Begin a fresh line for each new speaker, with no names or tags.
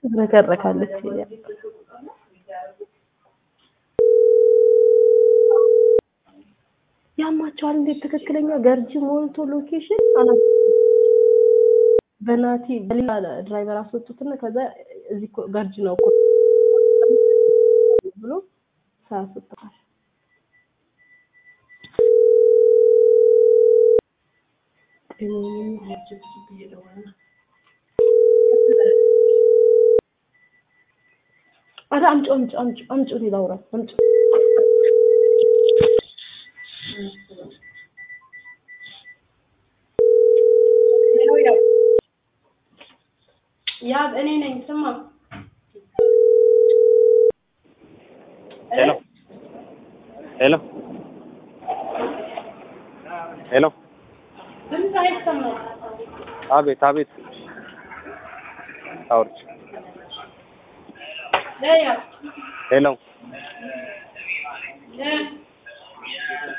ትረከረካለች። ያማቸዋል። እንዴት ትክክለኛ ገርጂ ሞልቶ ሎኬሽን አላ በናቲ በሌላ ድራይቨር አስወጡትና ከዛ እዚህ እኮ ገርጂ ነው እኮ ብሎ ሳያስወጣል። አረ አምጪ አምጪ አምጪ አምጪ እኔ ላውራ አምጪ ያ እኔ ነኝ። ስማ
ሄሎ ሄሎ ሄሎ
ድምፅ አይሰማም።
አቤት አቤት አውርች
ለያ
ሄሎ
ለ